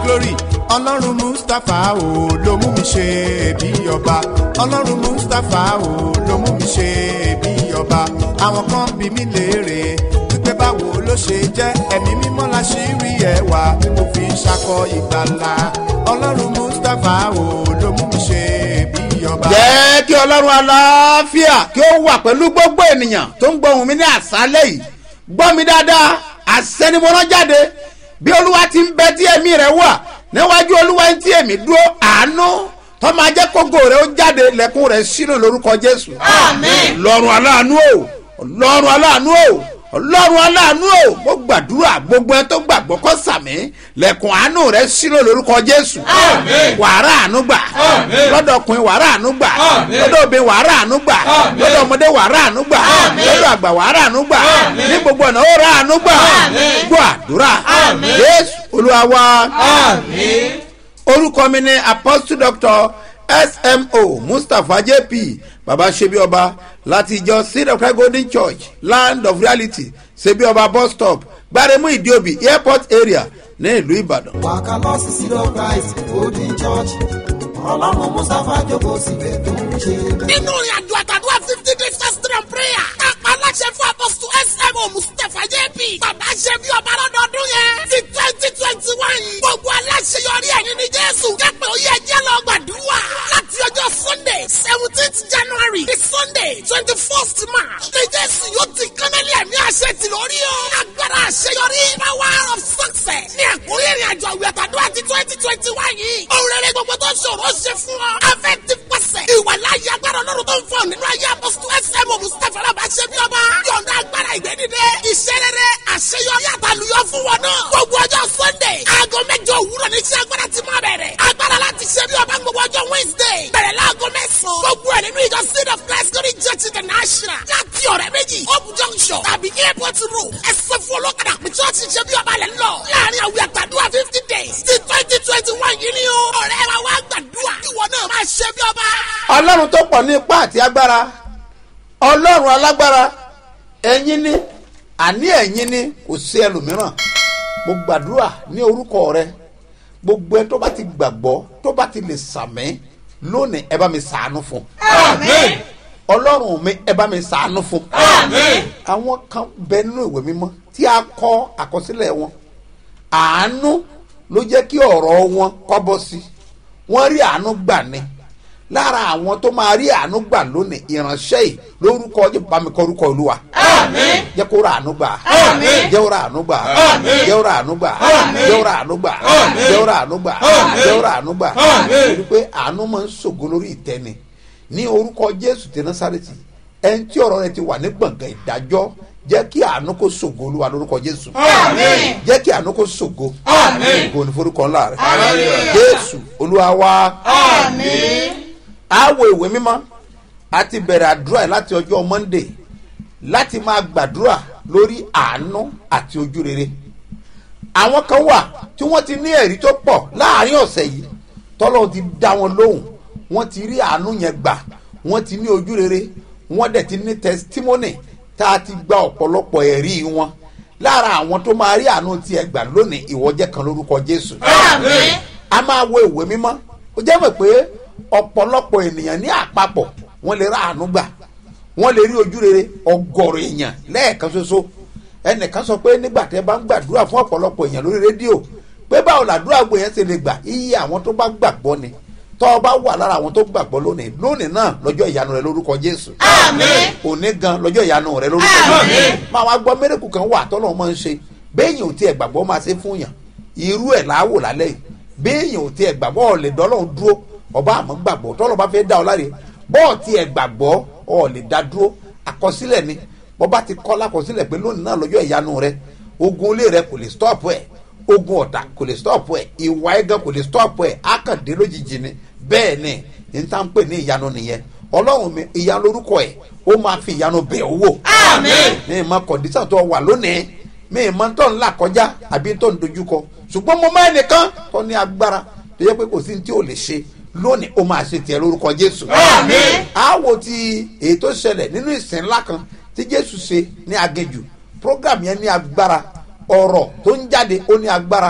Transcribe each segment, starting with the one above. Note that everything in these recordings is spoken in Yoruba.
glory ọlọ́run mustapha o ló mú mi ṣe bí ọba ọlọ́run mustapha o ló mú mi ṣe bí ọba àwọn kan bí mi léèrè wípé báwo ló ṣe jẹ́ ẹ̀mí mímọ́ la ṣì rí ẹwà tí mo fi ń ṣakọ ìgbàlà ọlọ́run mustapha o ló mú mi ṣe bí ọba. jẹ́ kí ọlọ́run aláfíà kí ó wà pẹ̀lú gbogbo ènìyàn tó ń gbóhùn mi ní àṣálẹ̀ yìí gbọ́ mi dáadáa àṣẹ ni mo rán jáde bí olúwa ti ń bẹ tí ẹ̀mí rẹ̀ wà níwájú olúwa tí èmi dúró àánú tó máa jẹ́ kógo rẹ̀ ó jáde lẹ́kùn rẹ̀ sínú lórúkọ jésù. Àmín. lọ́run aláàánú o lọ́run aláàánú o ọlọ́run aláàánú o mo gbàdúrà gbogbo ẹ tó gbàgbọ́ kó sàmì lẹ́kùn àánú rẹ̀ sínú lórúkọ jésù. Àmín. wàrà àánú gbà Àmín. lọ́dọ̀ ọkùnrin wàrà àánú gbà Àmín. lọ́dọ̀ obìnrin wàrà àánú gbà Àmín. lọ́dọ̀ ọmọdé wàrà àánú gbà Àmín. lọ́dọ̀ àgbà wàrà àánú gbà Àmín. ní gbogbo ọ̀nà ó rà àánú gbà Àmín. gbọ́ àdúrà Àmín. jésù olúwa wa Àmín. orúkọ mi ni apostle doctor smo mustapha jp baba sebioba láti ìjọ seed of christ golden church land of reality sebioba bus stop gbaremu idiobi airport area ní ìlú ìbàdàn. wàkà lọ sí seed of christ golden church ọlọ́run mustapha jókòó síbẹ̀ tó ń ṣe bẹ́ẹ̀. nínú ìrìn àjò àtàdúrà fifty days fasting and prayer. kápá aláṣẹ fún apọ́sù smo mustapha jp. bàbá ṣe bí ọba lọ́dọọdún yẹn. ti twenty twenty one yìí. gbogbo aláṣẹ yọrí ẹ̀yìn ní jésù. jẹ́pẹ̀ ó yẹ jẹ́ lọ gbàdúrà. láti ọjọ́ sunday seventeenth january di sunday twenty first march. ní jésù yóò ti kánálí ẹ̀mí àṣẹ ti lórí o. agbára àṣeyọrí power of success. ní àkórí ìrìn àjò àwìn àtàdúrà ti twenty twenty one yìí. òun rere gbogbo tó ṣòro ṣe fún ọ. afẹ́ ti pàṣẹ. ìwà láyé agbára ọlọ́run tó ń fọ nínú ayé apọ́sítù ẹsẹ̀ mọ̀ mustapha alábà ṣe bí ọba. yọ̀ǹda agbára ìgbẹ́dídé. iṣẹ́ rere àṣeyọrí àtàlùyọ fún wọn náà. gbogbo ọjọ́ sunday aago mẹ́jọ òwúrọ̀ ní iṣẹ́ agbára ti máa bẹ̀rẹ̀. agbára láti ṣe bí ọba gbogbo ọjọ́ wednesday. bẹ̀rẹ̀ láago mẹ́sàn-án. gbogbo ẹ̀ nínú ìjọ seed of christ glory church international. láti ọ̀rẹ́ méjì hope junction tàbí airport road. ẹsẹ̀ fún olókàdá pé church ṣe bí ọba lẹ̀ ń lọ. láàrin àwìn àtàdúrà fifty days ti twenty twenty one yìí ni o. ọ̀rẹ́ wa wá gbàdúrà. ìwọ náà máa ṣe bí ọba. ọlọ́run tó pọ̀ ní ipá àti agbára ọlọ́run alágbára ẹ̀yin ni àní ẹ̀yin ni kò sí ẹlòmíràn mo gbàdúrà ní orúkọ rẹ gbogbo ẹ tó bá ti gbàgbọ́ tó bá ti lè sàmẹ́ lónìí ẹ bá mi sàánú fún Àmín. ọlọ́run mi ẹ bá mi sàánú fún Àmín. àwọn kan bẹ nínú ìwé mímọ́ tí a kọ àkọsílẹ̀ wọn àánú ló jẹ́ kí ọ̀rọ̀ wọn kọ́ bọ́ sí wọ́n rí àánú gbà ní lára àwọn tó máa rí àánú gbà lónìí ìránṣẹ́ yìí lórúkọ jẹ́ bá mi kọ orúkọ olúwa Àmín. jẹ́ kó ra àánú gbà Àmín. jẹ́ ó ra àánú gbà Àmín. jẹ́ ó ra àánú gbà Àmín. jẹ́ ó ra àánú gbà Àmín. jẹ́ ó ra àánú gbà Àmín. jẹ́ ó ra àánú gbà Àmín. torí pé àánú máa ń ṣògo lórí ìtẹ́ni ní orúkọ jésù ti násàrètì ẹni tí ọ̀rọ̀ rẹ ti wà ní gbọ̀ngàn ìdájọ́ jẹ́ kí àánú kó ṣògo olúwa lórúkọ jésù Àmín. jẹ́ kí àánú kó ṣògo Àmín. ògo ní forúkọ ńlá rẹ Hallelujah. jésù olúwa wa Àmín. àwọ ìwé mímọ́ a ti bẹ̀rẹ̀ àdúrà yìí láti ọjọ́ monday láti máa gbàdúrà lórí àánú àti ojú rere àwọn kan wà tí wọ́n ti ní ẹ̀rí tó pọ̀ láàrin ọ̀sẹ̀ yìí tọ́lọ́run ti dá wọn lóhùn wọ́n ti rí àánú yẹn gbà wọ́n ti ní ojú rere wọ́n dẹ̀ ti ní testimony tá a ti gba ọ̀pọ̀lọpọ̀ ẹ̀rí wọn lára àwọn tó máa rí àánú tiẹ̀ gbà lónìí ìwọ́jẹ́ kan lórúkọ jésù Àmín. a máa wo ìwé mímọ́ ó jẹ́ mọ̀ pé ọ̀pọ̀lọpọ̀ ènìyàn ní àpapọ̀ wọ́n lè ra àánú gbà wọ́n lè rí ojú rere ọgọ́rọ̀ èèyàn lẹ́ẹ̀kan ṣoṣo ẹnìkan sọ pé nígbà tẹ́ bá ń gbàdúrà fún ọ̀pọ̀lọpọ̀ èèyàn lórí rédíò pé báwo làdúrà gbò yẹn ṣe lè gbà iye àwọn tó bá gbàgbọ́ ni tọ́ ọ bá wà lára àwọn tó gbàgbọ́ lónìí lónìí náà lọ́jọ́ ìyanu rẹ lórúkọ jésù Àmín. òní gan lọ́jọ́ ìyanu rẹ lórúkọ jésù Àmín. máa wá gbọ́ mẹ́rẹ̀kù kan wà tọ́lọ́ máa ń ṣe béèyàn ò tiẹ̀ gbàgbọ́ máa ṣe fún yàn irú ẹ̀ láwò lálẹ́ yìí béèyàn ò tiẹ̀ gbàgbọ́ ọ̀ lè dọ́lọ́run dúró ọba àmọ́ gbàgbọ́ tọ́lọ́ bá fẹ́ dá ọ láre bọ́ọ̀ tiẹ̀ gbàgbọ́ ọ̀ lè dá dúró àkọsílẹ̀ ni bọ́ba ti kọ́ lákọsílẹ̀ pé lónìí náà lọ́jọ́ ìyanu rẹ ogun ilé rẹ kò lè stop ẹ̀ ogun ọ̀tá kò lè stop ẹ̀ ìwà ẹ̀gàn kò lè stop ẹ̀ akàndé lójijì ni bẹ́ẹ̀ ni ní tá ń pè ní ìyanu nìyẹn ọlọ́run mi ìyanu lórúkọ ẹ̀ ó máa fi ìyanu bẹ̀ ọ́ wò Àmín. mi ma kọ̀dísà tó wà lónìí mi ma tó ń là kọjá àbí tó ń dojúkọ ṣùgbọ́n mo máa nìkan tó ní agbára tó yẹ pé kò sí ní tí ò lè ṣe lónìí ó máa ṣe tiẹ̀ lórúkọ jésù. Àmín. àwo ti èyí tó ṣẹlẹ̀ nínú ìsìn ńlá kan tí jésù ṣe ní agéjù program yẹn ní agbára ọ̀rọ̀ tó ń jáde ó ní agbára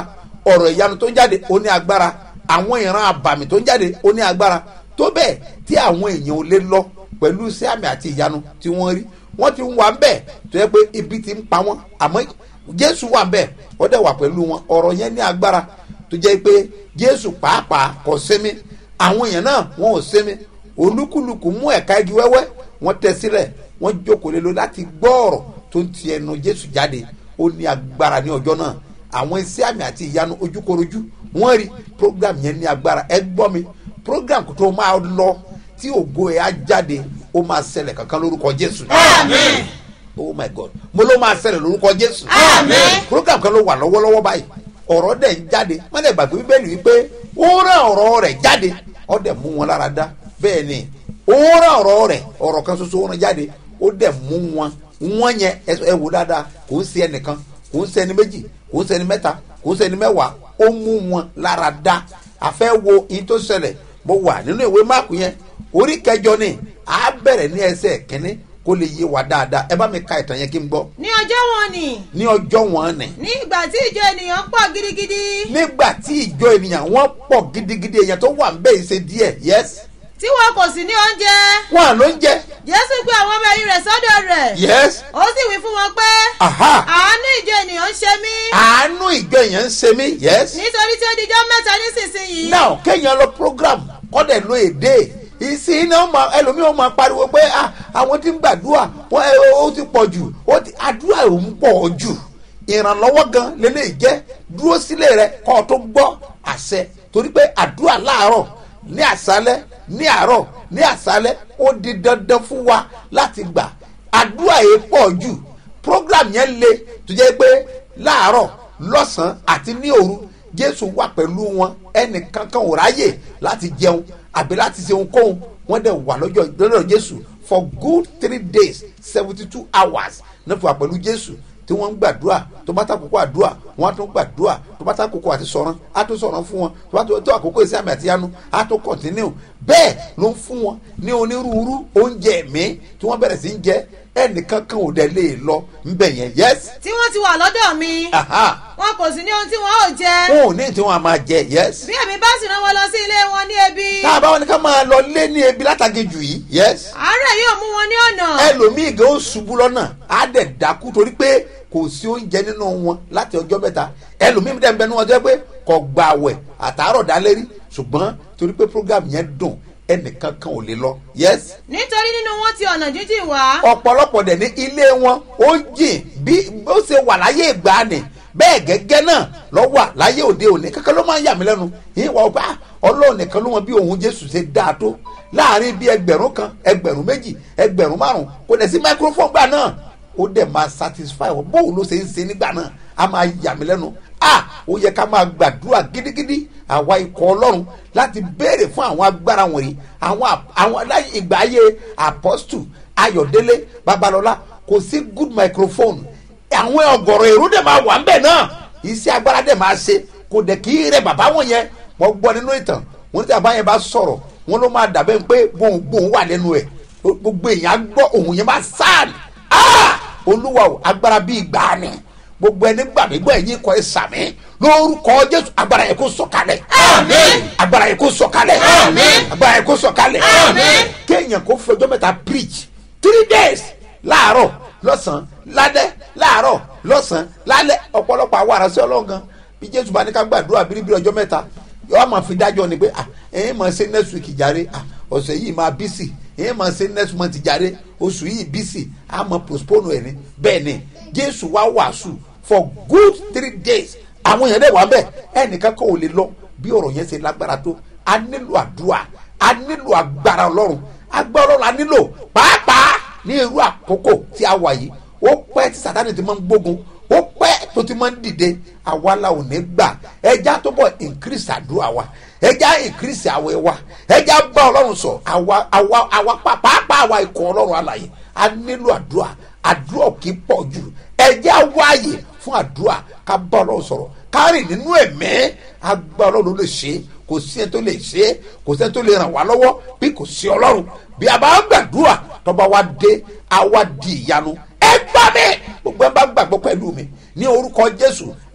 ọ̀rọ̀ ìyanu tó ń jáde ó ní agbára àwọn ìran àbàmì tó ń jáde ó ní agbára tó bẹ́ẹ̀ tí àwọn èèyàn ò lè lọ pẹ̀lú sí àmì àti ìyanu tí wọ́n rí wọ́n ti ń wà ń bẹ̀ tó yẹ pé ibi ti ń pa wọ́n àmọ́ jésù wà ń bẹ̀ ó dẹ̀ wà pẹ̀lú wọn ọ̀rọ̀ yẹn ní agbára tó jẹ́ pé jésù pàápàá kò sinmi àwọn èèyàn náà wọn ò sinmi olúkúlùkù mú ẹ̀ka igi wẹ́wẹ́ wọ́n tẹ sílẹ̀ wọ́n jókòó lé lórí láti gbọ́ ọ̀rọ̀ tó ń ti ẹnu jésù jáde ó ní agbára ní ọjọ́ náà àwọn iṣẹ́ àmì àti ìyanu ojúkorojú wọ́n rí program yẹn ní agbára ẹ gbọ́ mi program tó máa lọ tí ògo ẹ̀ á jáde ó máa ṣẹlẹ̀ kankan lórúkọ jésù. Àmín. oh my god mo ló máa ṣẹlẹ̀ lórúkọ jésù. Àmín. program kan ló wà lọ́wọ́lọ́wọ́ báyìí ọ̀rọ̀ dẹ̀ ń jáde wọ́n dẹ̀ gbàgbé bíbélì wípé ó rán ọ̀rọ̀ rẹ̀ jáde ó dẹ̀ mú wọn lára dá bẹ́ẹ̀ ni ó rán ọ̀rọ̀ rẹ̀ ọ̀rọ̀ kan ṣoṣo ó rán jáde ó dẹ̀ mú wọn wọ́n yẹn ẹ ẹ wò dáadáa kò ń ṣe ẹnìkan kò ń ṣe ẹni méjì kò ń ṣe ẹni mẹ́ta kò ń ṣe ẹni mẹ́wàá ó mú wọn lára dá àfẹ́ wo ìyí tó ṣẹlẹ̀ mo wà nínú ìwé máàkù yẹn orí kẹjọ ni a bẹ̀rẹ̀ ní ẹsẹ̀ kínní kó lè yé wa dáadáa ẹ bá mi ka ìtàn yẹn kí n gbọ́ ní ọjọ́ wọn ni ní ọjọ́ wọn ni ní ìgbà tí ìjọ ènìyàn pọ̀ gidigidi nígbà tí ìjọ ènìyàn wọn pọ̀ gidigidi èèyàn tó wà ń bẹ́ẹ̀ ṣe díẹ̀ yes tí wọn kò sì ní oúnjẹ wọn ló ń jẹ jésù pé àwọn ọmọ ẹ̀yìn rẹ̀ sọ́dọ̀ rẹ̀ yes ó sì wí fún wọn pé aha àánú ìjọ ènìyàn ń ṣe mí àánú ìjọ èèyàn ń ṣe mí yes nítorí tí ó dijọ́ mẹ́ta nísinsìnyí now kéèyàn lọ program kọ́dẹ̀ lo èdè ìsìn iná ọmọ ẹlòmíràn máa pariwo pé ah, àwọn tí ń gbàdúrà wọn ẹ, ó ti pọ̀ jù ó ti àdúrà ò ń pọ̀ jù ìrànlọ́wọ́ gan lélẹ́yìí jẹ́ dúró sílé rẹ kọ́ ọ tó gbọ́ àṣẹ torí pé àdúrà láàárọ̀ ní àṣálẹ́ ní àárọ̀ ní àṣálẹ́ ó di dandan fún wa láti gbà àdúrà yìí pọ̀ jù program yẹn le tó jẹ́ pé láàárọ̀ lọ́sàn-án àti ní òru jésù wà pẹ̀lú wọn ẹnì kankan ò ráyè láti jẹun àbí láti ṣe ohunkóhun wọ́n dẹ̀ wà lọ́jọ́ lọ́dọ̀ jésù for good three days seventy two hours náà fi wà pẹ̀lú jésù tí wọ́n ń gbàdúrà tó bá ta kókó àdúrà wọ́n á tún gbàdúrà tó bá ta kókó àti sọ̀rọ̀ á tún sọ̀rọ̀ fún wọn tó bá tó àkókò ìsẹ́ àmì àti yanu á tún kọ̀tínú bẹ́ẹ̀ ló ń fún wọn ní onírúurú oúnjẹ ẹ̀mí tí wọ́n bẹ̀rẹ̀ sí ń jẹ ẹnìkan kan ò dẹ̀ lè lọ ńbẹ̀ yẹn yẹ́s tí wọ́n ti wà lọ́dọ̀ mi wọn kò sì ní ohun tí wọn ò jẹ wọn ò ní tí wọn á máa jẹ yẹ́s bí èmi bá sì rán wọn lọ sí ilé wọn ní ebi tá a bá wọn ní ká máa lọ lé ní ebi látàgéjù yìí yẹ́s àárẹ̀ yóò mú wọn ní ọ̀nà ẹlòmíì gan ó ṣubú lọ́nà á dẹ̀ dákú torí pé kò sí oúnjẹ nínú wọn láti ọjọ́ mẹ́ta ẹlòmíì dẹ̀ ń bẹ ní wọn jẹ́ pé kò gba àwẹ̀ àtàárọ̀ dálérí ṣùgbọ́n torí pé program yẹn dùn ẹnìkan kan ò lè lọ yes nítorí nínú wọn ti ọ̀nà jíjìn wá ọ̀pọ̀lọpọ̀ dẹ̀ ní ilé wọn ó jìn bí ó ṣe wà láyé ìgbàanì bẹ́ẹ̀ gẹ́gẹ́ náà lọ wà láyé òde òní kankan ló máa ń yà mí lẹ́nu yìí wà ó bá ọlọ́run nìkan ló mọ bí òun jésù ṣe dáa tó láàrin bí ẹgbẹ̀rún kan ẹgbẹ̀rún méjì ẹgbẹ̀rún márùn kò dẹ̀ sí microphone gbà náà ó dẹ̀ máa satisfy wọn bóun ló ṣe ń ṣe nígbà náà a máa yà mí lẹ́nu a ó yẹ ká máa gbàdúrà gidigidi àwa ikọ̀ ọlọ́run láti béèrè fún àwọn agbára wọ̀nyí àwọn ap- àwọn láyé ìgbà ayé apostle ayọ̀délé babalọ́lá kò sí good microphone àwọn ọ̀gọ̀rọ̀ èrò dẹ̀ máa wà ń bẹ̀ náà iṣẹ́ agbára dẹ̀ máa ṣe kò dẹ̀ kí rẹ̀ bàbá wọn yẹn wọ́n gbọ́ nínú ìtàn wọ́n ní tí bàbá yẹn bá sọ̀rọ̀ wọ́n ló máa dàbẹ́ pé gbohùngbohùn wà lẹ́nu ẹ̀ gbogbo èèyàn á gbọ́ òun yẹn máa sáàlì ah olúwa o agbára bíi gbàánì gbogbo ẹni gbàgbégbọ́ ẹ̀yìn kọ́ ẹ sàmì lórúkọ jésù agbára yẹn kó sọ̀kalẹ̀ Àmín. agbára yẹn kó sọ̀kalẹ̀ Àmín. agbára yẹn kó sọ̀kalẹ̀ Àmín. kéèyàn kó fẹjọ́ mẹ́ta preach three days láàárọ̀ lọ́sàn-án lálẹ́ láàárọ̀ lọ́sàn-án lálẹ́ ọ̀pọ̀lọpọ̀ àwọn aránṣẹ́ ọlọ́run gan bí jésù bá ní ká gbàdúrà bíríbírí ọjọ́ mẹ́ta yóò máa fi dájọ́ ni pé ah ẹ̀yin máa ṣe next week jàre ah ọ̀sẹ̀ yìí máa bísì ẹ̀yin máa ṣe next month jàre oṣù yìí bísì á máa postpone ẹ̀ ní bẹ́ẹ̀ ni jésù wá wàásù for good three days àwọn èèyàn dẹ̀ wá bẹ́ẹ̀ ẹnìkan kan ò lè lọ bí ọ̀rọ̀ yẹn ṣe lágbára tó a nílò àdúrà a nílò agbára ọlọ́run agbára ọlọ́run a nílò pàápàá ní irú àkókò tí a wà yìí ó pẹ́ tí sàtáni ti máa ń gbógun ó pẹ́ tó ti máa ń dìde àwa la ò ní gbà ẹja tó bọ̀ increase àdúrà wa ẹja increase àwẹ̀ wa ẹja bá ọlọ́run sọ àwa àwa àwa pa- pàápàá àwa ikọ̀ ọlọ́run alàyè a nílò àdúrà àdúrà kì í pọ̀ jù ẹja wáyè fún àdúrà ká bá ọlọ́run sọ̀rọ̀ ká rìn nínú ẹ̀mí agbá ọlọ́run ló lè ṣe é kò sí ẹni tó lè ṣe é kò sí ẹni tó lè ràn wá lọ́wọ́ bí kò sí ọlọ́run bí a bá ń gbàdúrà tọ́ba wa dé a wá di ìyanu ẹ gbà mí gbogbo ẹ bá gbàgbọ́ pẹ̀lú mi ní orúkọ jésù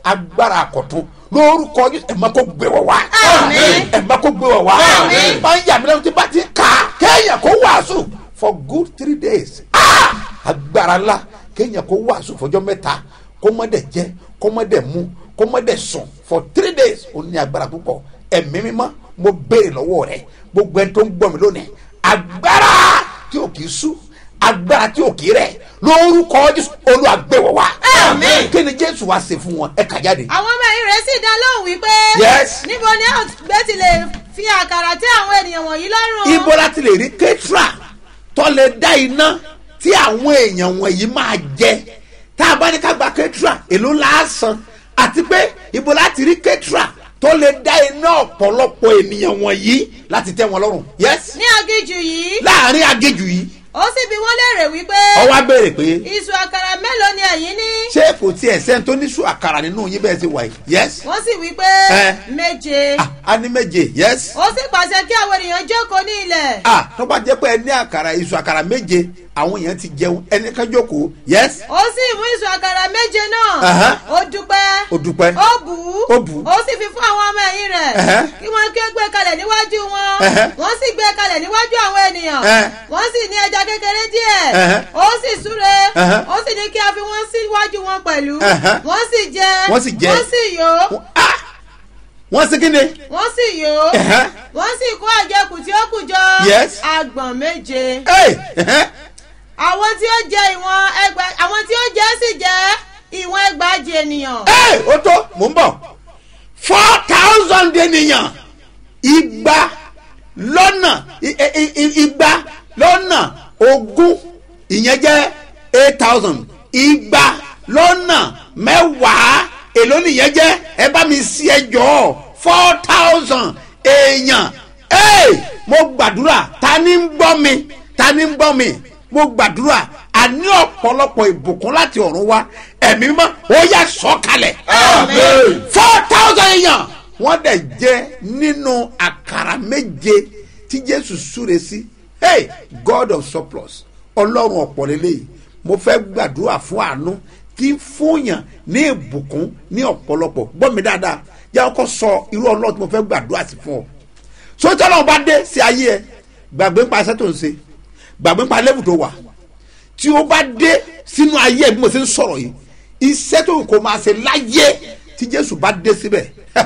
agbára àkọ̀tún lórúkọ Jésù ẹ̀ máa kó gbé wọ̀ wá Àmín. ẹ̀ máa kó gbé wọ̀ wá Àmín. máa ń yà mí lẹ́nu tí bá ti kà á kéèyàn kó wàásù for good three days Ah! agbára ńlá kéèyàn kó wàásù fọjọ́ mẹ́ta kó mọ́ dẹ̀ jẹ kó mọ́ dẹ̀ mu kó mọ́ dẹ̀ sùn for three days ó ní agbára púpọ̀ ẹ̀mí mímọ́ mo béèrè lọ́wọ́ rẹ gbogbo ẹni tó ń gbọ́ mi lónìí agbára tí ò kì í sú agbára tí ò kì í rẹ̀ lórúkọ Jésù Olúwa gbé wọ̀ wá Àmín. kí ni Jésù wá ṣe fún wọn ẹ kà jáde. àwọn ọmọ ẹ̀yìn rẹ̀ sì dá lóhùn wípé. Yes. níbo ni a gbé ti lè fi àkàrà tí àwọn ènìyàn wọ̀nyí lọ́rùn. ibo láti lè rí kẹ́tìrà tó lè dá iná tí àwọn èèyàn wọ̀nyí máa jẹ tá a bá ní ká gba kẹ́tìrà èló la san àti pé ibo láti rí kẹ́tìrà tó lè dá iná ọ̀pọ̀lọpọ̀ ènìyàn wọ̀nyí láti tẹ́ wọn lọ́rùn yes ní aginjù yìí láàrin agéjù yìí ó sì bi wọ́n léèrè wípé. ọwọ́ á béèrè pé iṣu àkàrà mélòó ni ẹ̀yin ní. ṣé kò tiẹ̀ sẹ́ni tó níṣu àkàrà nínú yín bẹ́ẹ̀ ti wà yìí yes wọ́n sì wí pé. Eh. méje. ah a ní méje yes ó sì pàṣẹ kí àwọn ènìyàn jókòó ní ilẹ̀. ah tó bá jẹ́ pé ẹ ní àkàrà iṣu àkàrà méje àwọn èèyàn ti jẹun ẹnì kan jókòó yes ó sì mú iṣu àkàrà méje náà. Aha. ó dúpẹ́. ó dúpẹ́ ó bù ú. Ó bù ú. ó sì fi fún àwọn ọmọ ẹ̀yìn rẹ̀. Ẹ̀hẹ́. kí wọ́n kí ó gbé kalẹ̀ níwájú wọn. Ẹ̀hẹ́. wọ́n sì gbé kalẹ̀ níwájú àwọn ènìyàn. Ẹ̀hẹ́. wọ́n sì ní ẹja kékeré díẹ̀. Ẹ̀hẹ́. ó sì súre. Ẹ̀hẹ́. ó sì ní kí a fi wọ́n síwájú wọn pẹ̀lú. Ẹ̀hẹ́. wọ́n sì jẹ. Wọ́n sì jẹ. wọ́n sì yó. ah wọ́n sí kí ni wọ́n sì yó. Ẹ̀hẹ́. wọ́n sì kó àjẹkù tí ó kù jọ. Yes. agbọ̀n méje. Hey, ẹ̀hẹ́. àwọn tí ó jẹ ìwọ̀n ẹgbà àwọn tí ó jẹ sì jẹ ìwọ̀n ẹgbàajì ènìyàn. Hey, ó tó mò ń bọ̀ four thousand ènìyàn igba lọ́nà i- i- i- igba lọ́nà ogún ìyẹn jẹ́ eight thousand igba lọ́nà mẹ́wàá èló nìyẹn jẹ́ ẹ bá mi sí ẹjọ́ four thousand èèyàn hey, mo gbàdúrà ta ni ń gbọ́ mi ta ni ń gbọ́ mi mo gbàdúrà a ní ọ̀pọ̀lọpọ̀ ìbùkún láti ọ̀run wá ẹ̀mí mímọ́ ó yà sọ̀kalẹ̀ Amen. four thousand èèyàn wọ́n dẹ̀ jẹ́ nínú àkàrà méje tí jésù súre sí hey god of surplus ọlọ́run ọ̀pọ̀ lélẹ́yìí mo fẹ́ gbàdúrà fún àánú tí ń fúnyàn ní ìbùkún ní ọ̀pọ̀lọpọ̀ gbọ́ mi dáadáa jẹ́ ọkọ sọ irú ọlọ́run tí mo fẹ́ gbàdúrà sí fún ọ sójú ọlọ́run bá dé sí ayé ẹ gbàgbé ń pa iṣẹ́ tó ń ṣe gbàgbé ń pa lẹ́bù tó wà tí o bá dé sínú ayé ẹ bí mo ṣe ń sọ̀rọ̀ yìí iṣẹ́ tó kò máa ṣe láyé tí jésù bá dé síbẹ̀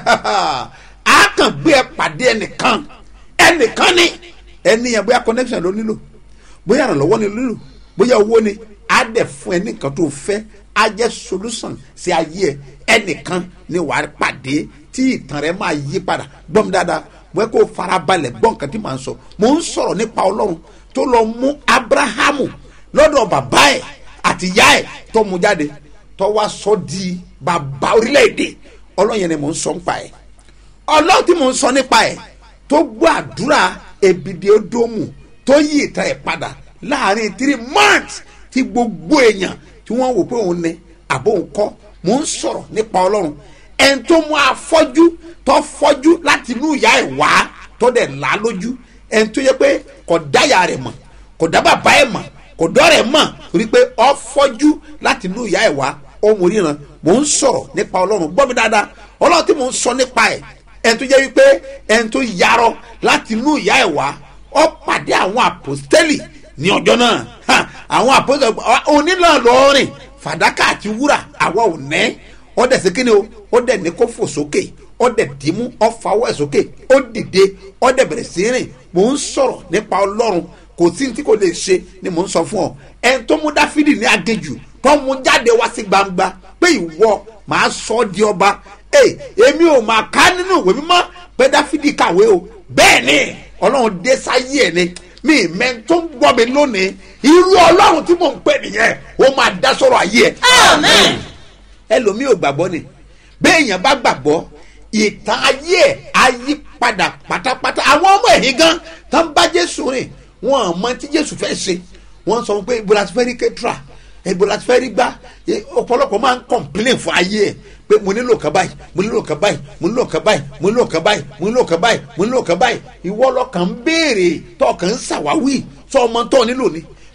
a kàn gbé ẹ pàdé ẹnìkan ẹnìkan ni ẹni yẹn bóyá connection ló nílò bóyá ìrànlọ́wọ́ ni ló nílò bóyá owó ni á dẹ̀ fún ẹ nìkan tó fẹ́ á jẹ́ solution sí ayé ẹ ẹnìkan ni wàá pàdé tí ìtàn rẹ máa yí padà gbọ́n mi dáadáa bóyá kó farabalẹ̀ gbọ́ nǹkan tí màá sọ mò ń sọ̀rọ̀ nípa ọlọ́run tó lọ mú abrahamu lọ́dọ̀ bàbá ẹ̀ àti ìyá ẹ̀ tó mú jáde tó wá sọ di bàbá orílẹ̀-èdè ọlọ́run yẹn ni mò ń sọ nípa ẹ̀ ọlọ́run tí mò ń sọ nípa ẹ̀ tó gbọ́ àdúrà ebìdí odòmù tó yí ìtàn ẹ̀ padà láàrin three months tí gbogbo èèyàn tí wọ́n wò pé òun ni àbó òun kọ́ mò ń sọ̀rọ̀ nípa ọlọ́run ẹni tó mú afọ́jú tó fọ́jú láti inú ìyá ẹ̀ wá tó dẹ̀ là á lójú ẹni tó yẹ pé kò dáyà rẹ̀ mọ̀ kò dá bàbá ẹ̀ mọ̀ kò dọ́rẹ̀ mọ̀ torí pé ọ fọ́jú láti inú ìyá ẹ̀ wá ohun ríran mò ń sọ̀rọ̀ nípa ọlọ́run gbọ́ mi dáadáa ọlọ́run tí mò ń sọ nípa ẹ̀ ẹni tó jẹ́ wípé ẹni tó yarọ láti inú ìyá ẹ̀ wá ọ pàdé àwọn àpòstẹ́lì ní ọjọ́ náà Ha, àwọn àpòstẹ́lì onílà lọ́ọ̀rìn fàdákà àti wúrà àwa ò nẹ́ ọ dẹ̀ sí kíni o ó dẹ̀ ní kó fò sókè ó dẹ̀ dìímú ọ fawọ́ ẹ̀ sókè ó dìde ó dẹ̀ bẹ̀rẹ̀ sí rìn mò ń sọ̀rọ̀ nípa ọlọ́run kò sí ní tí kò lè ṣe ni mò ń sọ fún ọ ẹni tó mú dáfídì ní agéjù tó mú jáde wá sí gbangba pé ìwọ màá sọ ọ́ di ọba ee èmi ò máa ká nínú ìwé mímọ́ pé dáfídì kàwé o bẹ́ẹ̀ ni ọlọ́run dé sáyé ẹ̀ ni mi mẹ́ tó ń gbọ́ mi lónìí irú ọlọ́run tí mò ń pè nìyẹn ó máa dá sọ̀rọ̀ ayé ẹ̀ Amen. ẹlòmíì ò gbàgbọ́ ni béèyàn bá gbàgbọ́ ìtàn ayé ẹ̀ á yí padà pátápátá àwọn ọmọ ẹ̀yìn gan tó ń bá jésù rìn wọn ò mọ tí jésù fẹ́ ṣe wọ́n sọ pé ibo la ti fẹ́ rí kẹ́tìrà ibo la ti fẹ́ rí gbá Eh, ọ̀pọ̀lọpọ̀ máa ń complain fún ayé ẹ̀ pé mo nílò kan báyìí mo nílò kan báyìí mo nílò kan báyìí mo nílò kan báyìí mo nílò kan báyìí mo nílò kan báyìí ìwọ lọkàn ń béèrè tọkàn ń ṣàwáwí sọ ọmọ tó nílò ni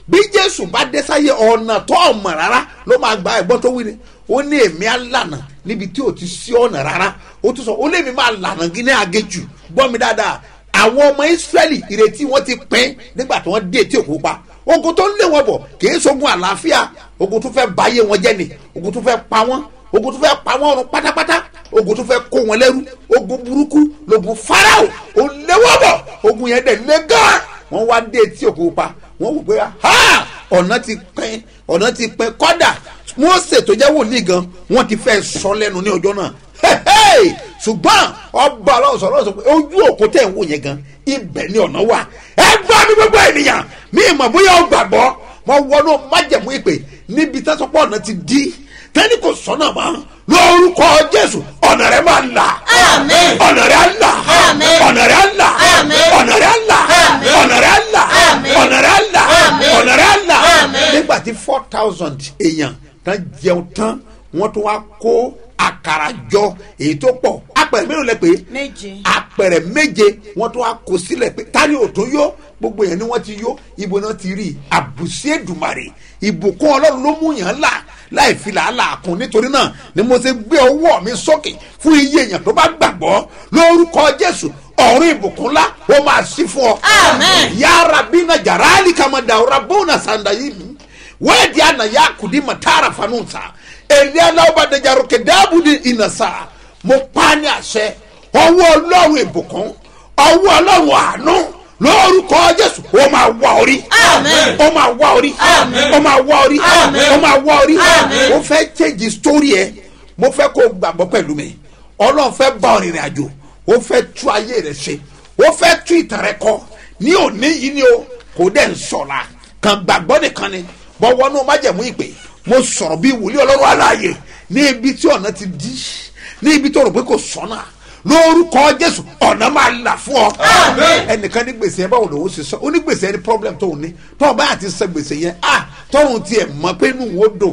bí jésù bá dé sáyé ọ̀nà tó ọ̀mọ̀ rárá ló máa gba ẹ̀gbọ́n tó wí ni ó ní èmi á lànà níbi tí ò ti sí ọ̀nà rárá ó tún sọ ó lé mi máa lànà gíní agéjù gbọ́ mi dáadáa àwọn ọmọ israẹli ìrètí wọn ti pín nígbà tí wọ́n dé etí òkú pa ogun tó ń lé wọn bọ̀ kì í ṣogun àlàáfíà ogun tó fẹ́ báyé wọn jẹ́ ni ogun tó fẹ́ pa wọ́n ogun tó fẹ́ pa wọ́n run pátápátá ogun tó fẹ́ kó wọn lẹ́rú ogun burúkú lógun farao ó lé wọn bọ̀ ogun yẹn dẹ̀ lé gan wọ́n wá dé etí òkú pa wọ́n wò pé ha ọ̀nà ti pín ọ̀nà ti pín kọ́dà mose tó jẹ́ wòlíì gan wọ́n ti fẹ́ sọ lẹ́nu ní ọjọ́ náà Hey! ṣùgbọ́n ọba ọlọ́run sọ̀rọ̀ sọ pé ojú òkú tẹ̀ ń wò yẹn gan ibẹ̀ ni ọ̀nà wà ẹ gbọ́ mi gbogbo ènìyàn mi ìmọ̀ bóyá ọ gbàgbọ́ mo wọnú májẹ̀mú ìpè níbi tẹ́sọ̀pọ̀ ọ̀nà ti di tẹ́ni kò sọ́nà mọ́ lórúkọ jésù ọ̀nà rẹ̀ máa là Àmín. ọ̀nà rẹ̀ á là Àmín. ọ̀nà rẹ̀ á là Àmín. ọ̀nà rẹ̀ á là Àmín. ọ̀nà rẹ̀ á là Àmín. ọ̀nà rẹ̀ á là Àmín. ọ̀nà rẹ̀ á là Àmín. nígbà tí four thousand èèyàn tán jẹun tán wọ́n tún wá kó àkàrà jọ èyí tó pọ̀ apẹ̀rẹ̀ mélòó lẹ pé méje. apẹ̀rẹ̀ méje wọ́n tún wá kó sílẹ̀ pé tani ò tó yó gbogbo yẹn ni wọ́n ti yó ibo náà ti rí àbùsí èdùmàrè ìbùkún ọlọ́run ló mú yàn là láì fi làálàá kún nítorí náà ni mo ṣe gbé ọwọ́ mi sókè fún iye èèyàn tó bá gbàgbọ́ lórúkọ jésù ọ̀run ìbùkún ńlá ó máa sí fún ọ. Amen. yàrá bí na jàrálì kàmá dàwúrà bóun sàǹdà yìí mi wẹ́ẹ̀dì àná yà kùdí màtàrà fanúnsà èlé aláwọ̀ dàjàrò kẹdàbù ní ìnàsà mo pa ní àṣẹ ọwọ́ ọlọ́run ìbùkún ọwọ́ ọlọ́run àánú lórúkọ jésù ó máa wá orí Amen. ó máa wá orí Amen. ó máa wá orí Amen. ó máa wá orí Amen. mo fẹ́ change story ẹ mo fẹ́ kó o gbàgbọ́ pẹ̀lú mi ọlọ́run fẹ́ bá ọ rìnrìn àjò ó fẹ́ tú ayé rẹ ṣe ó fẹ́ tú ìtàn rẹ kọ ní òní yìí ni o kò dẹ̀ ń sọ̀la kàn gbàgbọ́ nìkan ni bọ́ wọnú májẹ̀mú ìpè mo sọ̀rọ̀ bí wòlíì ọlọ́run aláàyè ní ibi tí ọ̀nà ti dí ní ibi tó rò pé kò sọ́nà lórúkọ jésù ọ̀nà máa là fún ọ. ẹnìkan ní gbèsè yẹn báwo lòun ṣe sọ ó ní gbèsè yẹn ní problem tó ní tó o bá àti sọ gbèsè yẹn ah tọrùn tiẹ̀ mọ̀ pé inú wo dùn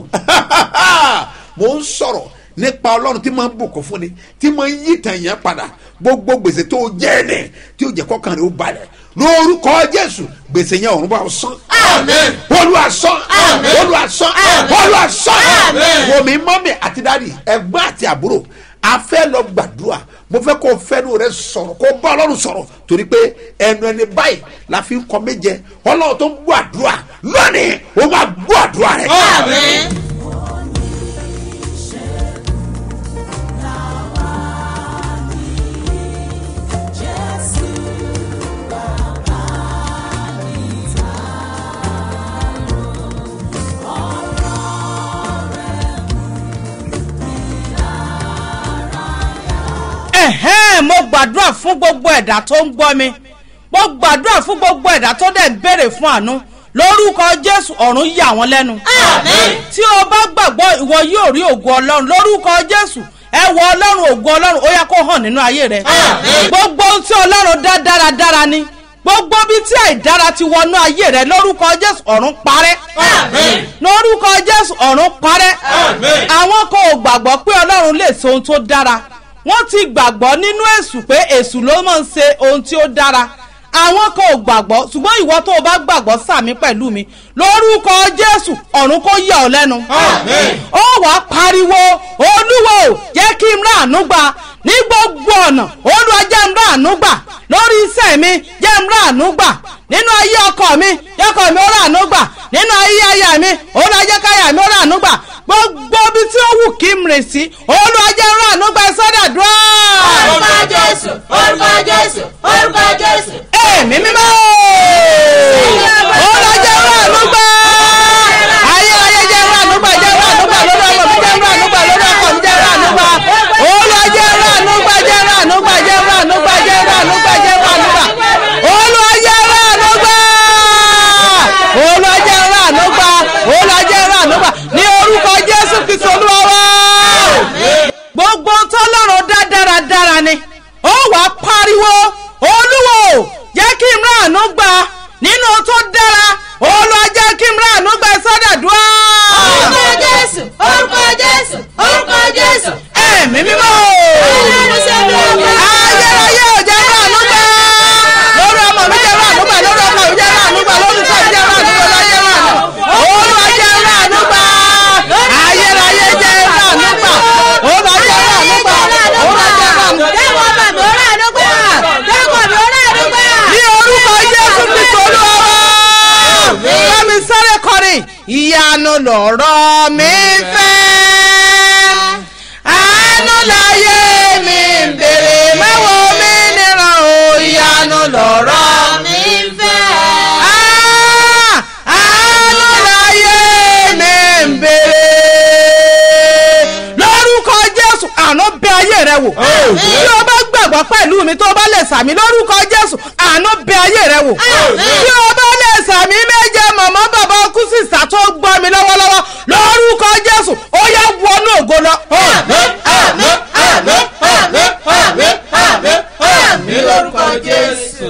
mo ń sọ̀rọ̀ nípa ọlọ́run tí máa ń bùkún fún ni tí máa ń yí tàn yẹn padà gbogbo gbèsè tó jẹ́ ẹ̀nẹ̀ tí ó jẹ́ kọ́kàn rẹ̀ ó balẹ̀ lórúkọ jésù gbèsè yẹn ọ̀run bá ọ sán. Amen. olúwa sán Amen. olúwa sán Amen. olúwa sán Amen. wòmí mọ́mí àti dáàdì ẹ̀gbọ́n àti àbúrò a fẹ́ lọ gbàdúrà mo fẹ́ kó fẹ́nu rẹ sọ̀rọ̀ kó bá ọlọ́run sọ̀rọ̀ torí pé ẹnu ẹni báyìí la fi ń kọ méje ọlọ́run tó ń gbọ́ àdúrà lónìí ó máa gbọ́ àdúrà rẹ. Amen. ẹ̀hẹ́n mo gbàdúrà fún gbogbo ẹ̀dá tó ń gbọ́ mi mo gbàdúrà fún gbogbo ẹ̀dá tó dẹ̀ ń béèrè fún àánú lórúkọ jésù ọ̀run yà wọ́n lẹ́nu. Àmín. tí o bá gbàgbọ́ ìwọ yóò rí ògo ọlọ́run lórúkọ jésù ẹ wọ ọlọ́run ògo ọlọ́run ó yá kó hàn nínú ayé rẹ. Àmín. gbogbo ohun tí ọlọ́run dá dáradára ni gbogbo bí tí àìdára ti wọnú ayé rẹ lórúkọ jésù ọ̀run parẹ́. Àmín. lórúkọ jésù ọ̀run parẹ́. Àmín. àwọn kan ò gbàgbọ́ pé ọlọ́run lè ṣe ohun tó dára wọ́n ti gbàgbọ́ nínú èṣù pé èṣù ló máa ń ṣe ohun tí ó dára àwọn kan ò gbàgbọ́ ṣùgbọ́n ìwọ tó o bá gbàgbọ́ sàmí pẹ̀lú mi lórúkọ jésù ọ̀run kó yà ọ́ lẹ́nu. Àmín. ó wà á pariwo olúwo jẹ́ kí n ráàánú gbà ní gbogbo ọ̀nà olúwa jẹ́ n ráàánú gbà lórí iṣẹ́ mi jẹ́ n ráàánú gbà nínú ayé ọkọ mi jẹ́ ọkọ mi ó ráàánú gbà nínú ayé aya mi olúwa jẹ́ káyà mi ó ráàánú gbà gbogbo ibi tí ó wù kí n rìn sí olúwa jẹ́ n ráàánú gbà sọ́dàdúrà. Orúkọ Jésù, orúkọ Jésù, orúkọ Jésù. èmi mímọ́ olúwa jẹ́ n ráàánú gbà ayé ayé jẹ́ n ráàánú gbà jẹ́ n ráàánú gbà lórí ọmọ mi jẹ́ n ráàánú gbà lórí ọkọ mi jẹ́ n ráàánú gbà olúwa jẹ́ n ráàánú gbà jẹ́ n ráàánú gbà jẹ́ n ráàánú gbà jẹ́ n ráàánú gbà jẹ́ n ráàánú gbà olúwa jẹ́ n ráàánú gbà olúwa jẹ́ n ráàánú gbà olúwa jẹ́ n ráàánú gbà ní orúkọ jésù kristu olúwa wá gbogbo tọ́lọ́run dá dáradára ni ó wà á pariwo olúwo jẹ́ kí n ráàánú ìyanu lọ̀rọ̀ mi fẹ́ àánú láyé mi ń bèrè mẹ́wọ́ mi níran o ìyanu lọ̀rọ̀ mi fẹ́ àánú láyé mi ń bèrè lórúkọ jésù àánú bẹ ayé rẹ wò bí o bá gbàgbọ́ pẹ̀lú mi tó bá lè sàmì lórúkọ jésù àánú bẹ ayé rẹ wò bí o bá lè sàmì méje màmá bàbá kú sísà tó gbọ́ mi lọ́wọ́lọ́wọ́ lórúkọ jésù ó yá wọnú ògo lọ. ní lórúkọ jésù.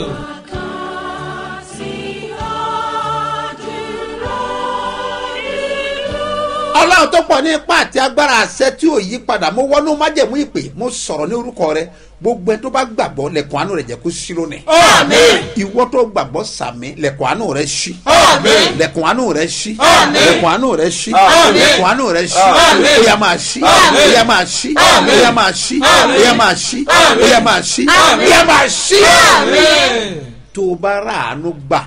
ọlọ́run tó pọ̀ ní ipá àti agbára àṣẹ tí ò yí padà mo wọnú májẹ̀mú ìpè mo sọ̀rọ̀ ní orúkọ rẹ gbogbo ẹ tó bá gbàgbọ́ lẹ̀kùn àánú rẹ̀ jẹ́ kó ṣí lónìí. ìwọ tó gbàgbọ́ sàmì lẹ̀kùn àánú rẹ̀ ṣí. lẹ̀kùn àánú rẹ̀ ṣí. lẹ̀kùn àánú rẹ̀ ṣí. lẹ̀kùn àánú rẹ̀ ṣí. ó yá máa ṣí. ó yá máa ṣí. ó yá máa ṣí. ó yá máa ṣí. ó yá máa ṣí. ó yá máa ṣí. tó o bá rà àánú gbà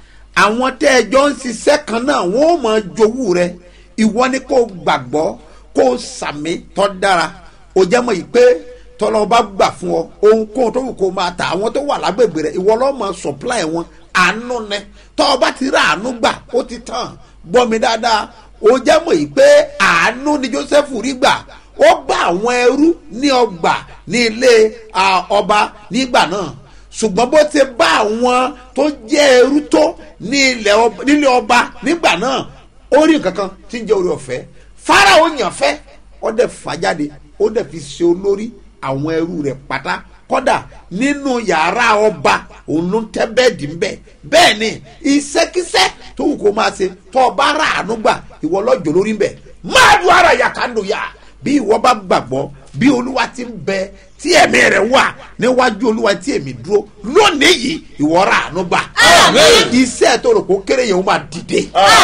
àwọn tẹ́ ẹ jọ ń ṣiṣẹ́ kan náà wọ́n ó máa jowú rẹ ìwọ ni kò gbàgbọ́ kò sàmì tọ́ dára o jẹ́ mọ̀ yìí pé tọ́lọ́ bá gbà fún ọ ohunkóhun tó wù kó máa ta àwọn tó wà lágbègbè rẹ ìwọ lọ́ọ́ máa supply wọn àánú nẹ tọ́ ọ bá ti rà àánú gbà ó ti tàn gbọ́ mi dáadáa o jẹ́ mọ̀ yìí pé àánú ni Joseph rí gbà ó bá àwọn ẹrú ní ọgbà ní ilé ah, ọba nígbà náà ṣùgbọ́n bó ti bá àwọn tó jẹ́ ẹrú tó ní ilẹ̀ ọba- nílé ọba nígbà náà ó rí nǹkan kan tí ń jẹ́ orí ọ̀fẹ́ Fáráò yàn fẹ́ ó dẹ̀ fà jáde ó dẹ̀ fi ṣe olórí àwọn ẹrú rẹ̀ pátá kọ́dà nínú yàrá ọba òun ló ń tẹ́ bẹ́ẹ̀dì ń bẹ̀ bẹ́ẹ̀ ni iṣẹ́kíṣẹ́ tó wù kó máa ṣe tó ọba rà àánú gbà ìwọ lọ́jọ́ lórí ń bẹ̀ máa dùn ara yà ká lò yà bí ìwọ bá gbàgbọ́ bí olúwa ti ń bẹ tí ẹ̀mí rẹ̀ wà níwájú olúwa tí èmi dúró lónìí yìí ìwọ rà àánú gbà iṣẹ́ tó rò kó kéré yẹn ó máa dìde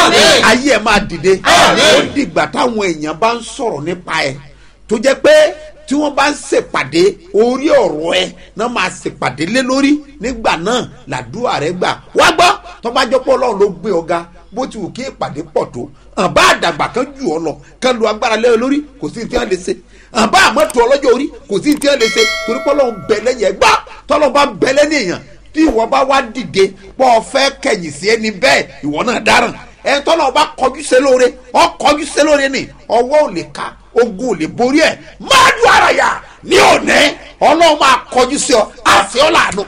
ayé ẹ̀ máa dìde ó dìgbà táwọn èèyàn bá ń sọ̀rọ̀ nípa ẹ̀ tó jẹ́ pé tí wọ́n bá ń ṣèpàdé orí ọ̀rọ̀ ẹ náà máa ṣèpàdé lé lórí nígbà náà làdúrà rẹ gbà wá gbọ́ tó bá jọ pé ọlọ́run ló gbé ọ̀gá bó ti wù kí ìpàdé pọ̀ tó àbá àdàgbà kan jù ọ lọ kan lu agbára lé ọ lórí kò sí ní tí wọ́n lè ṣe àbá àmọ́tò ọlọ́jọ́ orí kò sí ní tí wọ́n lè ṣe torí pé ọlọ́run bẹ lẹ́yìn ẹgbà tọ́lọ́ bá bẹ lẹ́yìn èèyàn tí ìwọ bá wá dìde pọ̀ fẹ́ kẹ̀yìn sí ẹni bẹ́ẹ̀ ìwọ náà dáràn ẹ̀ tọ́lọ́ bá kọjú sí lóore ọ kọjú sí lóore ni ọwọ́ ò lè ka ogun ò lè borí ẹ̀ máa dùn ara yà ní òní ọlọ́run máa kọjú sí ọ àṣẹ ọ làánú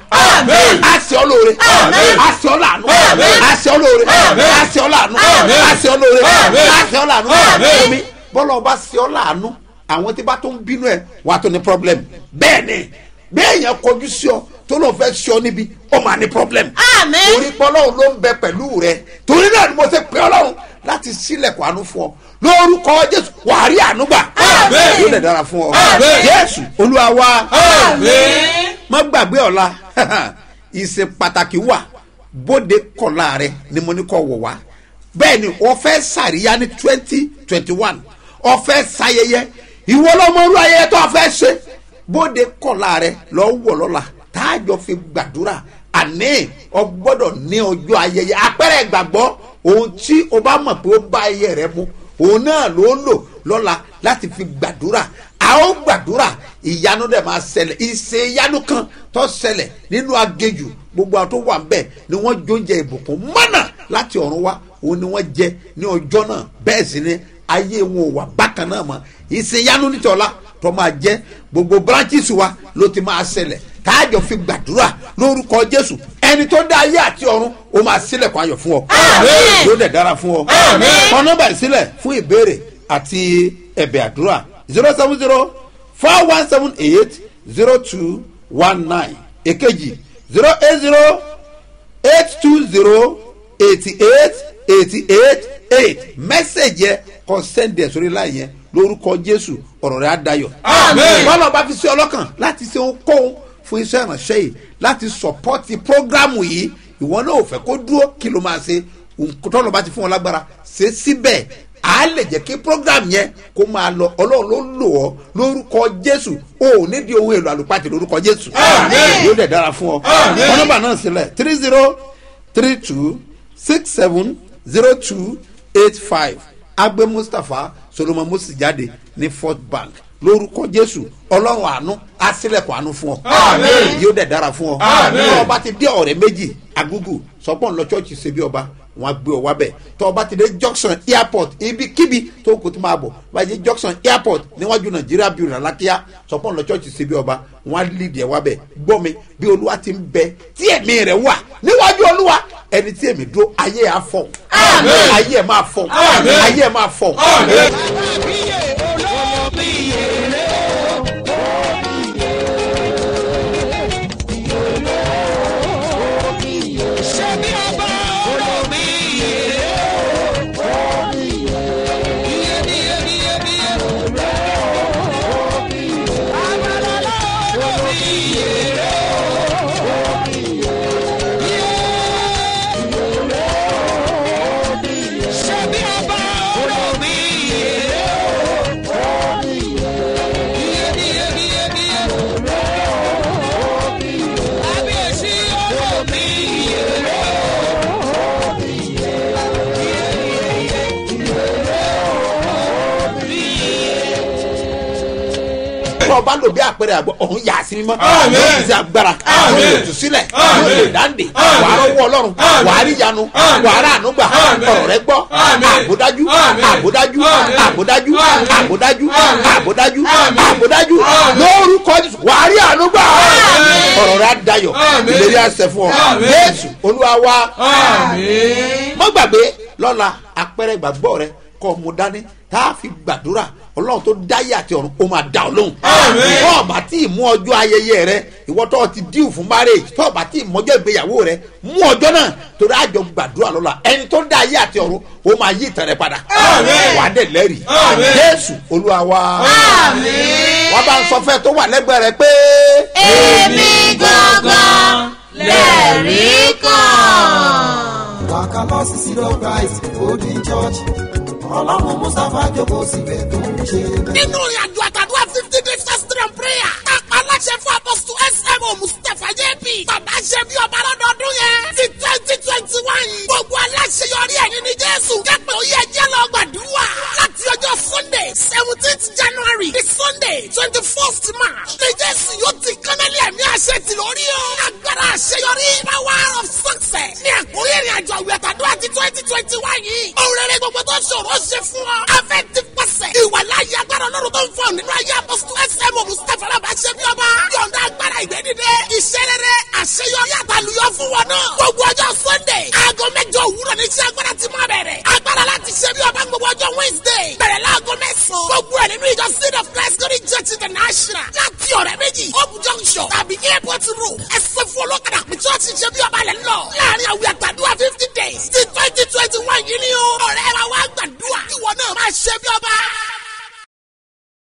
àṣẹ ọ lóore àṣẹ ọ làánú àṣẹ ọ lóore àṣẹ ọ làánú àṣẹ ọ lóore àṣẹ ọ làánú omi bọ́lá ọba ṣe ọ làánú àwọn tí bá tó ń bínú ẹ wà á tó ní problem bẹ́ẹ̀ ni bẹ́ẹ̀ yẹn kọjú sí ọ tó lóun fẹ́ sí ọ níbi ó máa ní problem Àmín. torí pé ọlọ́run ló ń bẹ pẹ̀lú rẹ torí náà ni mo ṣe pé ọlọ́run láti sílẹ̀kùn àánú fún ọ lórúkọ jésù wàá rí àánú gbà yóò lè dára fún ọ jésù olúwa wa má gbàgbé ọ̀la ìṣe pàtàkì wà bóde kọ̀la rẹ ni mo ní kọ́ wọ̀ wá bẹ́ẹ̀ ni wọ́n fẹ́ sàríyá ní twenty twenty one wọ́n fẹ́ sayẹyẹ ìwọ lọ́mọ olú ayẹyẹ tó a fẹ́ ṣe bóde kọ̀la rẹ lọ́ wọ̀ lọ́la táàjọ fi gbàdúrà àní ọ gbọ́dọ̀ ní ọjọ́ ayẹyẹ apẹ̀rẹ̀ gbàgbọ́ ohun tí o bá mọ̀ pé ó bá ayẹyẹ rẹ mu òun náà ló lò lọ́la láti fi gbàdúrà a ó gbàdúrà ìyanu dẹ̀ máa ṣẹlẹ̀ ìṣe ìyanu kan tó ṣẹlẹ̀ nínú agéjù gbogbo àwọn tó wà ń bẹ̀ ni wọ́n jóúnjẹ ìbùkún mọ́nà láti ọ̀run wá òun ni wọ́n jẹ ní ọjọ́ náà bẹ́ẹ̀ sì ni ayé wọn ò wà bákan náà mọ́ ìṣe ìyanu nítọ́lá tó máa jẹ́ gbogbo branches wa ló ti máa ṣẹlẹ̀ káàjọ fi gbàdúrà lórúkọ jésù ẹni tó dá ayé àti ọ̀run ó máa sílẹ̀kùn ayọ̀ fún ọ yóò dẹ̀ dára fún ọ kọ nọ́mbà ìsílẹ̀ fún ìbéèrè àti ẹ̀bẹ̀ àdúrà zero seven zero four one seven eight zero two one nine èkejì zero eight zero eight two zero eighty eight eighty eight eight mẹ́sẹ̀gì yẹ kọ sẹ́ndì ẹ̀ sórí láì yẹn lórúkọ jésù ọ̀rọ̀ rẹ̀ á dayọ̀. bọ́lá bá fi sí ọlọ́kàn láti ṣe ohunkóhun fún iṣẹ́ ìránṣẹ́ yìí láti sọ̀pọ́tì prógrámù yìí ìwọ náà ò fẹ́ kó dúró kí ló máa ṣe tọ́lọ̀ bá ti fún wọn lágbára ṣe síbẹ̀ a lè jẹ́ kí program yẹn kó máa lọ ọlọ́run ló lò ọ́ lórúkọ jésù o ò nídìí ohun èlò àlùpàtì lórúkọ jésù yóò dẹ̀ dára fún ọ wọn nọ́mbà náà sílẹ̀ three zero three two six seven zero two eight five agbe mustapha solomon musi jáde ní fort bank lórúkọ jésù ọlọ́run àánú asílẹ̀kùn àánú fún ọ Àmín. yóò dẹ̀ dára fún ọ Àmín. tọ́ ọba ti dé ọ̀rẹ́ méjì agúgù sọpọ́n lọ chọ́ọ̀chì ṣe bí ọba wọn á gbé ọ wábẹ̀ tọ́ ọba ti dé junction airport ibikíbi tó kò tó máa bọ̀ báyìí junction airport níwájú nàìjíríà bíi ìrànlákíá sọpọ́n lọ chọ́ọ̀chì ṣe bí ọba wọn á lídìí ẹ wábẹ̀ gbọ́ mi bí olúwa ti ń bẹ tí ẹ̀mí rẹ̀ wà níwájú olúwa ẹni tí èmi dúró ayé ẹ̀ á fọ̀ Àmín. ayé ẹ̀ máa fọ̀ Àmín. ayé ẹ̀ máa fọ̀ Àmín. tí ọba lò bí àpẹẹrẹ àgbọ ọ̀hún yà sí mímọ́ Àmín. yóò ti agbára Àmín. yóò tù sílẹ̀ Àmín. yóò lè dáńdè Àmín. wàá rọwọ́ ọlọ́run Àmín. wàá rí yanu Àmín. wàá rà ànúgbà Àmín. ọ̀rọ̀ rẹ gbọ́ Àmín. àbódájú Àmín. àbódájú Àmín. àbódájú Àmín. àbódájú Àmín. àbódájú Àmín. àbódájú Àmín. lórúkọ Jésù wàá rí ànúgbà ọ̀rọ̀ rẹ á dayọ̀ Àmín. ìlérí àṣẹ fún ọ Àmín. Jésù olúwa wa Àmín. má gbàgbé lọ́la àpẹẹrẹ ìgbàgbọ́ rẹ kọ́ mu dání tá a fi gbàdúrà ọlọ́run tó dáyé àti ọ̀run ó máa dá ọ lóhùn. Àmín. tó o bá tí ì mú ọjọ́ ayẹyẹ rẹ ìwọ tó o ti díù fún marriage tó o bá tí ì mọjọ́ ìgbéyàwó rẹ mú ọjọ́ náà torí àjọ gbàdúrà lọ́la ẹni tó dá ayé àti ọ̀run ó máa yí ìtàn rẹ padà. Àmín. wà á dẹ̀ lẹ́rìí. Àmín. jésù olúwa wa. wọ́n bá ń sọ fẹ́ tó wà lẹ́gbẹ̀ẹ́ rẹ pé. èmi gangan lẹ́rìí kan. wàkà lọ sí sílọ christ golden church ọlọ́run mustapha jókòó síbẹ̀ tó ń ṣe bẹ́ẹ̀. nínú ìrìn àjò àtàdúrà fifty days fasting and prayer kápá aláṣẹ fún apọ́sítù smo mustapha jp bàbá ṣe bí ọba lọ́dọọdún yẹn ti twenty twenty one gbogbo aláṣeyọrí ẹ̀yìn ní jésù kẹ́pẹ́ ó yẹ jẹ́ lọ gbàdúrà láti ọjọ́ sunday seventeenth january di sunday twenty first march ní jésù yóò ti kánálí ẹ̀mí àṣẹ tì lórí o agbára àṣeyọrí power of success ní àkórí ìrìn àjò àwẹ̀ àtàdúrà ti twenty twenty one yìí òun rere gbogbo tó ṣòro ṣe fún ọ afẹ́ ti pàṣẹ ìwà láyé agbára ọlọ́run tó ń fọ nínú ayé apọ́sítù smo mustapha alábàṣẹ bí ọba yọ̀ǹda agbára ìgbẹ́dídé iṣẹ́ rere àṣeyọrí àtàlùyọ fún wọn náà gbogbo ọjọ́ sunday aago mẹ́jọ òwúrọ̀ ní iṣẹ́ agbára ti máa bẹ̀rẹ̀ agbára láti ṣe bí ọba gbogbo ọjọ́ wednesday bẹ̀rẹ̀ láago mẹ́sàn-án gbogbo ẹ̀ nínú ìjọ seed of christ glory church international láti ọ̀rẹ́ méjì hope junction tàbí airport road ẹsẹ̀ fún olókàdá pé church ṣe bí ọba lẹ̀ ń lọ láàrin àwìn àgbàdua fifty days ti twenty twenty one yìí ni o ọ̀rẹ́ wa wá gbàdúrà ìwọ náà máa ṣe bí ọba.